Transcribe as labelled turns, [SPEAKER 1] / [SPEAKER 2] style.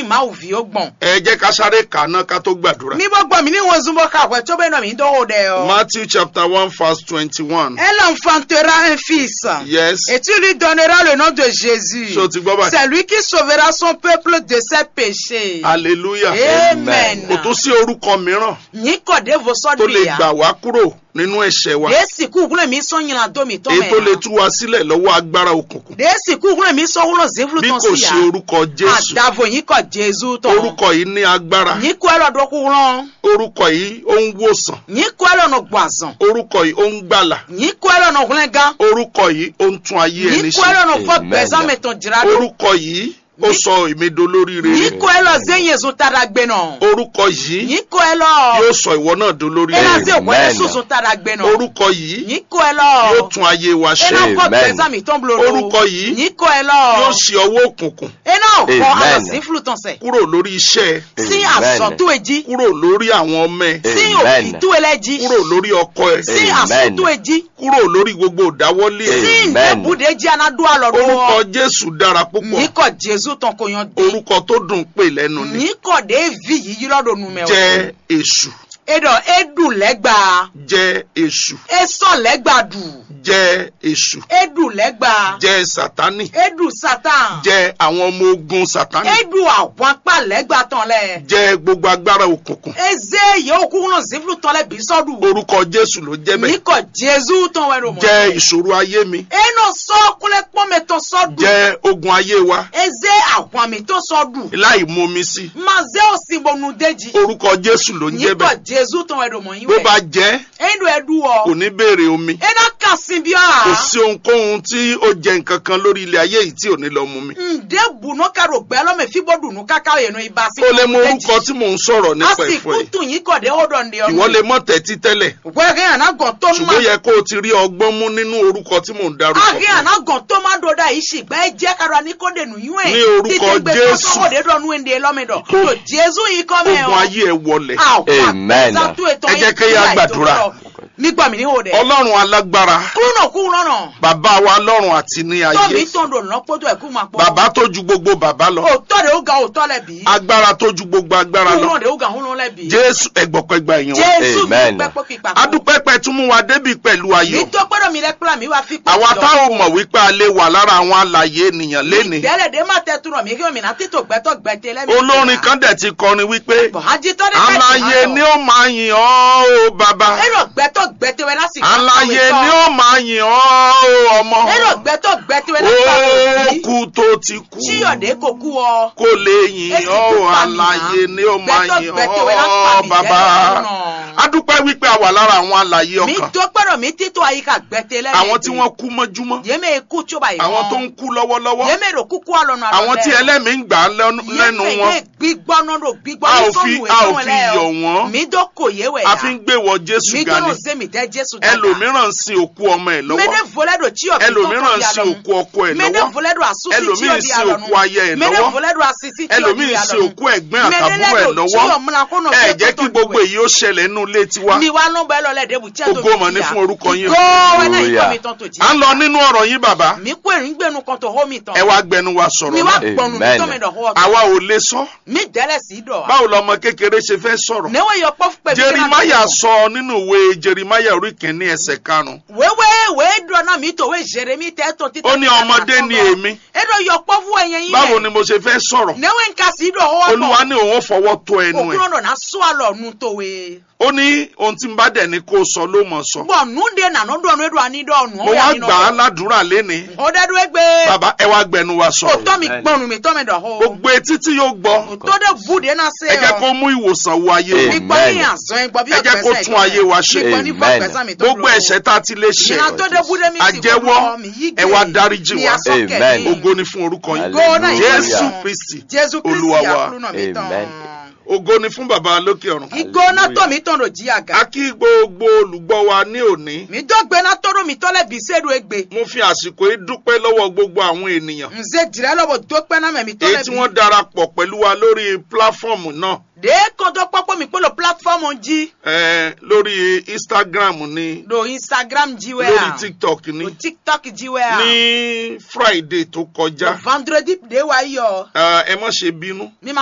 [SPEAKER 1] mi máa wù fi ó gbọ̀n.
[SPEAKER 2] ẹ jẹ́ ká sáré kà á ná ká tó gbàdúrà.
[SPEAKER 1] mi bọ́ gbọ́ mi ní wọn zunbọ káwé tó bẹ́ẹ̀ náà mi ń dánwò dẹ ọ.
[SPEAKER 2] Matthew chapter one verse twenty-one.
[SPEAKER 1] elle enfantera un fils.
[SPEAKER 2] yes.
[SPEAKER 1] Et tu lui donneras le nom de Jésus.
[SPEAKER 2] ṣé o ti gbọ́ báyìí.
[SPEAKER 1] C'est lui qui sauvera son peuple de ses péchés.
[SPEAKER 2] hallelujah.
[SPEAKER 1] Amen.
[SPEAKER 2] kò tún sí orúkọ mìíràn
[SPEAKER 1] Nyi kọ̀dé vo
[SPEAKER 2] tó
[SPEAKER 1] sọ́dún
[SPEAKER 2] lè
[SPEAKER 1] ya.
[SPEAKER 2] gbà wá kúrò nínú ẹ̀ṣẹ̀ wa.
[SPEAKER 1] Dèésì kú wúlò mi sọ yìnyín àdó mi tọ́
[SPEAKER 2] èyí tó lè
[SPEAKER 1] mẹ́.
[SPEAKER 2] tú wa sílẹ̀ lọ́wọ́ agbára òkùnkùn.
[SPEAKER 1] Dèésì kú wúlò mi sọ wúlò zéfúlù
[SPEAKER 2] bí
[SPEAKER 1] tán
[SPEAKER 2] kò
[SPEAKER 1] sí ya.
[SPEAKER 2] ṣe orúkọ jésù.
[SPEAKER 1] Àdàbò yín kọ̀ Jésù tán.
[SPEAKER 2] orúkọ yìí ní agbára.
[SPEAKER 1] Nyi kú ẹ lọ́dọ̀ kú rán.
[SPEAKER 2] orúkọ yìí ó ń wòsàn.
[SPEAKER 1] Nyi kú ẹ lọ́nà gbàzàn.
[SPEAKER 2] orúkọ yìí ó ń gbàlà.
[SPEAKER 1] Nyi kú ẹ lọ́nà húnlẹ́gá.
[SPEAKER 2] orúkọ yìí ó ń tún ayé ẹni
[SPEAKER 1] Nyi kú ẹ
[SPEAKER 2] ṣe.
[SPEAKER 1] lọ́nà fọ́
[SPEAKER 3] Amen.
[SPEAKER 1] gbẹ̀zán mẹ́tàn jìrà lọ.
[SPEAKER 2] orúkọ yìí ó sọ èmi dolóríire.
[SPEAKER 1] Nyi kú ẹ lọ zéyìn zun tada gbẹ náà.
[SPEAKER 2] orúkọ yìí
[SPEAKER 1] Nyi kú ẹ lọ.
[SPEAKER 2] yóò sọ ìwọ náà dolóríire.
[SPEAKER 1] Ẹ lọ sí òkú ẹ
[SPEAKER 3] Amen.
[SPEAKER 1] sùn zun tada gbẹ náà.
[SPEAKER 2] orúkọ yìí
[SPEAKER 1] Nyi kú ẹ lọ.
[SPEAKER 2] yóò tún ayé wa ṣe.
[SPEAKER 1] ena kɔ
[SPEAKER 3] Amen.
[SPEAKER 1] gbɛzã mi tɔn bolo
[SPEAKER 2] Orúkọ yìí
[SPEAKER 1] yìí kɔ ɛ
[SPEAKER 2] yóò
[SPEAKER 1] lɔ
[SPEAKER 2] ṣe ọwọ́ òkùnkùn
[SPEAKER 1] ena kɔ
[SPEAKER 3] Amen.
[SPEAKER 1] alɔ sí fulu tɔn sɛ
[SPEAKER 2] kúrò lórí iṣẹ́ ẹ,
[SPEAKER 1] sí
[SPEAKER 3] Amen.
[SPEAKER 1] asɔtu edzi
[SPEAKER 2] kúrò lórí àwọn ọmọ ẹ
[SPEAKER 1] sí
[SPEAKER 3] Amen.
[SPEAKER 1] òfitu elɛ dzi
[SPEAKER 2] kúrò lórí ọkọ ẹ
[SPEAKER 1] sí
[SPEAKER 3] Amen.
[SPEAKER 1] asɔtu edzi
[SPEAKER 2] kúrò lórí gbogbo ìdáwọ́lé ẹ.
[SPEAKER 1] sí
[SPEAKER 3] Amen.
[SPEAKER 1] ndebude edzi anadu alɔ
[SPEAKER 2] orúkọ
[SPEAKER 1] do
[SPEAKER 2] jésù dára púpọ̀
[SPEAKER 1] yìí kɔ jesu tɔn ko yan de
[SPEAKER 2] orúkọ tó dùn pè lẹ́nu ni
[SPEAKER 1] yìí kɔ de vi yiyi lɔ do numɛ
[SPEAKER 2] jẹ́ èṣù
[SPEAKER 1] edɔ edu lɛgba
[SPEAKER 2] jẹ́ èṣù
[SPEAKER 1] esɔ lɛgba du
[SPEAKER 2] jẹ́ èṣù
[SPEAKER 1] edu lɛgba
[SPEAKER 2] jẹ́ sátánì
[SPEAKER 1] edu satan
[SPEAKER 2] jẹ́ àwọn ọmọ ogun sátánì
[SPEAKER 1] edu àwọn akpa lɛgba tɔn lɛ
[SPEAKER 2] jẹ́ gbogbo agbára òkùnkùn
[SPEAKER 1] eze yewo kúrò ziflu tɔn lɛ bisɔdu.
[SPEAKER 2] orúkọ jésù ló jẹ́ bẹ́ẹ̀
[SPEAKER 1] Niko Jesu tɔn wɛ do mɔ.
[SPEAKER 2] jẹ́ ìṣòro ayé mi
[SPEAKER 1] Eno sɔ kulɛ kpɔmɛ tɔ sɔ du.
[SPEAKER 2] jẹ́ ogun ayé wa
[SPEAKER 1] Eze ahwami tɔ sɔ du.
[SPEAKER 2] láì mú mi sí
[SPEAKER 1] Maze osibonu deji.
[SPEAKER 2] orúkọ jésù ló ń jẹ́
[SPEAKER 1] Niko
[SPEAKER 2] bẹ́ẹ̀
[SPEAKER 1] Jesu tɔn wɛ do mɔ yin
[SPEAKER 2] bó bá
[SPEAKER 1] wɛ.
[SPEAKER 2] jẹ́
[SPEAKER 1] Endo edu
[SPEAKER 2] kò
[SPEAKER 1] wɔ.
[SPEAKER 2] ní béèrè omi
[SPEAKER 1] Ena kasi bi
[SPEAKER 2] kò
[SPEAKER 1] a.
[SPEAKER 2] sí ohunkóhun tí ó jẹ nǹkan kan lórí ilé ayé yìí tí ò ní lọ mú mi.
[SPEAKER 1] Nde bunu ka do gbɛ lɔmɛ fibo dunu kaka yenu iba si.
[SPEAKER 2] ó lè mọ orúkọ tí mò ń sọ̀rọ̀ nípa
[SPEAKER 1] Asi
[SPEAKER 2] ẹ̀fọ́ yìí
[SPEAKER 1] kutu yin kɔ de o dɔn de ɔnu.
[SPEAKER 2] ìwọ lè mọ̀ tẹ́tí tẹ́lẹ̀
[SPEAKER 1] Gbɛgɛ yana gɔn to ma.
[SPEAKER 2] ṣùgbọ́n yẹ kó o ti rí ọgbọ́n mú nínú orúkọ tí mò ń darúkọ
[SPEAKER 1] Age
[SPEAKER 2] fún
[SPEAKER 1] ana gɔn to ma do da isi gbɛ jɛ ka do ani ko de nu yin wɛ.
[SPEAKER 2] Ní orúkọ Jésù.
[SPEAKER 1] Títí gbɛ de dɔ nu ende lɔmɛ dɔ.
[SPEAKER 2] Kó-
[SPEAKER 1] To Jesu yi kɔ mɛ
[SPEAKER 2] ogun ayé ẹ wọlẹ̀
[SPEAKER 3] Amen.
[SPEAKER 2] Ẹ jẹ́ kí a gbàdúrà.
[SPEAKER 1] nígbà mi ní o dẹ.
[SPEAKER 2] ọlọ́run alágbára
[SPEAKER 1] kúrò kúrò náà.
[SPEAKER 2] bàbá wa lọ́run àti ní
[SPEAKER 1] tọ́ mi
[SPEAKER 2] ayé
[SPEAKER 1] tán dò lọ́nà pọ́tò ẹ̀kú máa pọ́.
[SPEAKER 2] bàbá tó ju gbogbo bàbá lọ
[SPEAKER 1] òótọ́ de ó ga òótọ́ lẹ̀ bí.
[SPEAKER 2] agbára tó ju gbogbo agbára lọ
[SPEAKER 1] kúrò de ó ga òun lẹ̀ bí.
[SPEAKER 2] jésù ẹgbọ̀pẹ̀gbà èèyàn wa
[SPEAKER 1] jésù mi
[SPEAKER 3] Amen.
[SPEAKER 1] pẹ́ pọ́ kí pa.
[SPEAKER 2] adúpẹ́pẹ́ tún mú wa débi pẹ̀lú
[SPEAKER 1] mi
[SPEAKER 2] ayọ̀
[SPEAKER 1] tó gbọ́dọ̀ mi rẹ́ pílà mi wá fi pọ́.
[SPEAKER 2] àwa táwọn mọ̀ wípé a lè wà lára àwọn alàyè ènìyàn lénìí
[SPEAKER 1] ìdẹ́lẹ̀ dé má tẹ́ turọ̀ mi kí omi náà títò gbẹ́tọ̀ gbẹ́tẹ́ lẹ́mi.
[SPEAKER 2] olórin kan dẹ̀ ti kọrin wípé
[SPEAKER 1] bọ̀hájítọ́ ní
[SPEAKER 2] alàyè ni ó máa yìn ọ́ o bàbá
[SPEAKER 1] èrò gbẹ́tọ̀ gbẹ́tẹ́ wẹ́ lásìkò.
[SPEAKER 2] alàyè ni ó máa yìn ọ́ o ọmọ
[SPEAKER 1] èrò gbẹ́tọ̀ gbẹ́tẹ́ wẹ́ lásìkò.
[SPEAKER 2] ó kú tó ti kú
[SPEAKER 1] tíyọ̀dé kò kú ọ.
[SPEAKER 2] kó lè yìn
[SPEAKER 1] Èsì
[SPEAKER 2] ọ́
[SPEAKER 1] kú
[SPEAKER 2] o
[SPEAKER 1] pa mí náà.
[SPEAKER 2] alàyè ni ó máa
[SPEAKER 1] Gbẹ́tọ̀
[SPEAKER 2] yìn
[SPEAKER 1] gbẹ́tẹ́ wẹ́ lásìkò
[SPEAKER 2] ọ́
[SPEAKER 1] àmì
[SPEAKER 2] bàbá
[SPEAKER 1] ìjẹ́lẹ̀ ọ̀nà.
[SPEAKER 2] adúpẹ́ wípé a wà lára àwọn alàyè
[SPEAKER 1] mi
[SPEAKER 2] ọkàn
[SPEAKER 1] tó gbọ́dọ̀ mi títò àyíká gbẹ́tẹ́ lẹ́mi.
[SPEAKER 2] àwọn tí wọ́n kú mọ́júmọ́
[SPEAKER 1] yéme kú tí ó bá yìí
[SPEAKER 2] àwọn tó ń kú lọ́wọ́lọ́wọ́
[SPEAKER 1] yéme rò kúkú àlọ́nà àlọ́
[SPEAKER 2] àwọn tí ẹlẹ́mìí ń gbà á lẹ́nu lẹ́nu wọn
[SPEAKER 1] yéme gbígbọ́ náà ló gbígbọ́
[SPEAKER 2] A
[SPEAKER 1] ní
[SPEAKER 2] ò fi-
[SPEAKER 1] sọ́nù
[SPEAKER 2] a ò
[SPEAKER 1] ìfọ̀n
[SPEAKER 2] fi
[SPEAKER 1] lẹ́
[SPEAKER 2] yọ̀ wọ́n.
[SPEAKER 1] mi dó kò yé wẹ̀
[SPEAKER 2] a fi ń gbé wọ jésù
[SPEAKER 1] mi
[SPEAKER 2] ga
[SPEAKER 1] dó
[SPEAKER 2] ni
[SPEAKER 1] ló sé mi tẹ́ jésù dàgbà
[SPEAKER 2] ẹlòmíràn ń sin òkú ọmọ ẹ̀ lọ́wọ́
[SPEAKER 1] mẹ́dẹ̀ volẹ́dọ̀ tí ọ̀bí
[SPEAKER 2] ẹlòmíràn ń sin òkú ọkọ ẹ̀
[SPEAKER 1] mẹ́dẹ̀
[SPEAKER 2] lọ́wọ́
[SPEAKER 1] volẹ́dọ̀ àsúsí tí
[SPEAKER 2] ẹlòmíì
[SPEAKER 1] ọ̀bí
[SPEAKER 2] sin
[SPEAKER 1] àlọ́nu
[SPEAKER 2] òkú aya ẹ̀
[SPEAKER 1] mẹ́dẹ̀
[SPEAKER 2] lọ́wọ́
[SPEAKER 1] volẹ́dọ̀ àsísí tí ọ̀bí
[SPEAKER 2] ẹlòmíì sin
[SPEAKER 1] àlọ́nu
[SPEAKER 2] òkú ẹ̀gbọ́n àtàbúrò ẹ̀ lọ́wọ́ ẹ jẹ́ kí gbogbo èyí ó ṣẹlẹ̀ nínú ilé tiwa
[SPEAKER 1] mi wá nọ́mbà ẹ lọ́lẹ̀ dẹ́bù tí a tó
[SPEAKER 2] Ògo mà ní fún orúkọ yín.
[SPEAKER 1] góòwẹ́ náà ikọ̀
[SPEAKER 3] Hallelujah.
[SPEAKER 1] mi tán tó jí
[SPEAKER 2] à ń lọ nínú ọ̀rọ̀ yín bàbá
[SPEAKER 1] mi kó èrìn gbẹ̀nu kan tó hó mi tán
[SPEAKER 2] ẹ wá gbẹnu wa sọ̀rọ̀
[SPEAKER 1] mi wá
[SPEAKER 2] náà
[SPEAKER 1] gbọ̀nù mi
[SPEAKER 3] Amen.
[SPEAKER 1] tán mi dọ̀ hó
[SPEAKER 2] àwa ò lè sọ
[SPEAKER 1] mi dẹ́lẹ̀ sí dọ̀
[SPEAKER 2] báwo lọmọ kékeré ṣe fẹ́ sọ̀rọ̀
[SPEAKER 1] níwọ̀n yọ pọ́fù pẹ̀lú
[SPEAKER 2] jerimaya sọ nínú ìwé jerimaya orí kìíní ẹsẹ̀ karùn-ún
[SPEAKER 1] wéwé wéé dùn náà mi tòwé jeremi tẹ́tọ̀ títí.
[SPEAKER 2] ó ní ọmọdé ni èmi
[SPEAKER 1] edo yọ pọ́fù ẹ̀yẹ yín
[SPEAKER 2] báwo ni mo ṣe fẹ́ sọ̀rọ̀
[SPEAKER 1] níwọ̀n nǹkan sí dọ̀ hó
[SPEAKER 2] olúwa ní òun ó fọwọ́ tó ẹnu ẹ̀
[SPEAKER 1] òkúrò náà sọ àlọ́ nu tòwé.
[SPEAKER 2] ó ní ohun tí n bá dẹ̀ ní kó o sọ ló mọ̀ sọ
[SPEAKER 1] bọ̀ nùdé nànú dọ̀nù edo àní dọ̀nù.
[SPEAKER 2] mo wá gbà á ládùúrà lénìí
[SPEAKER 1] ó dẹ́dú ẹgbẹ́.
[SPEAKER 2] bàbá ẹ wá gbẹnu wa
[SPEAKER 1] ó
[SPEAKER 2] sọ̀rọ̀
[SPEAKER 1] tọ́ mi
[SPEAKER 3] Amen.
[SPEAKER 1] gbọ́nù mi tọ́ mi dọ̀ hó.
[SPEAKER 2] gbogbo etí tí yóò gbọ́
[SPEAKER 1] tó dé búdé náà ṣe
[SPEAKER 2] ẹ jẹ́ kó mú ìwòsàn wo ayé wa
[SPEAKER 3] Amen.
[SPEAKER 1] mi gbọ́ ní àzọ́ ẹ gbọ́ bí
[SPEAKER 2] ẹ jẹ́ kó
[SPEAKER 1] ọ̀gbẹ́sẹ̀
[SPEAKER 2] tún ayé wa ṣe.
[SPEAKER 1] mi gbọ́ ní
[SPEAKER 3] Amen.
[SPEAKER 1] fọ́gbẹ́sẹ̀ mi tó
[SPEAKER 2] gbogbo ẹ̀ṣẹ̀ tá a ti lè ṣe
[SPEAKER 1] ìyá tó dé búdé mi sì
[SPEAKER 2] àjẹ́wọ́
[SPEAKER 1] gbọ́ mi yí
[SPEAKER 2] ẹ wá dáríjì
[SPEAKER 1] mi
[SPEAKER 2] wá.
[SPEAKER 1] àsọkẹ́
[SPEAKER 3] Amen.
[SPEAKER 1] mi.
[SPEAKER 2] ògo ni fún orúkọ yín
[SPEAKER 1] Ògo náà yìí
[SPEAKER 2] jésù
[SPEAKER 1] lọ.
[SPEAKER 2] kristi
[SPEAKER 1] jésù kristi
[SPEAKER 2] Olúwa wa.
[SPEAKER 1] àkúrú náà mi tán.
[SPEAKER 3] Amen.
[SPEAKER 2] ògo ni fún bàbá lókè ọ̀run
[SPEAKER 1] ìgbóná tó mi tán ló jí àga.
[SPEAKER 2] a kí gbogbo olùgbọ́ wa ní òní
[SPEAKER 1] mi dọ́gbe náà tọ́rọ mi tọ́lẹ̀ bí sẹ́ẹ̀dù egbe.
[SPEAKER 2] mo fi àsìkò yìí dúpẹ́ lọ́wọ́ gbogbo àwọn ènìyàn
[SPEAKER 1] nze jìrẹ́ lọ́wọ́ dọ́pẹ́ náà mẹ́mi
[SPEAKER 2] èyí
[SPEAKER 1] tọ́lẹ̀
[SPEAKER 2] tí
[SPEAKER 1] bí.
[SPEAKER 2] wọ́n darapọ̀ pẹ̀lú wa lórí pláfọ́ọ̀mù náà
[SPEAKER 1] de kọ́ńtọ́ pápọ́ mi polo platform jí.
[SPEAKER 2] eh, lórí instagram ni
[SPEAKER 1] lo instagram jí wẹ́
[SPEAKER 2] lórí
[SPEAKER 1] à.
[SPEAKER 2] tiktok ni
[SPEAKER 1] lo tiktok jí wẹ́ à.
[SPEAKER 2] ní friday tó
[SPEAKER 1] lo
[SPEAKER 2] kọjá
[SPEAKER 1] vendredi de wa yọ.
[SPEAKER 2] Eh, ẹ má ṣe bínú
[SPEAKER 1] mi ma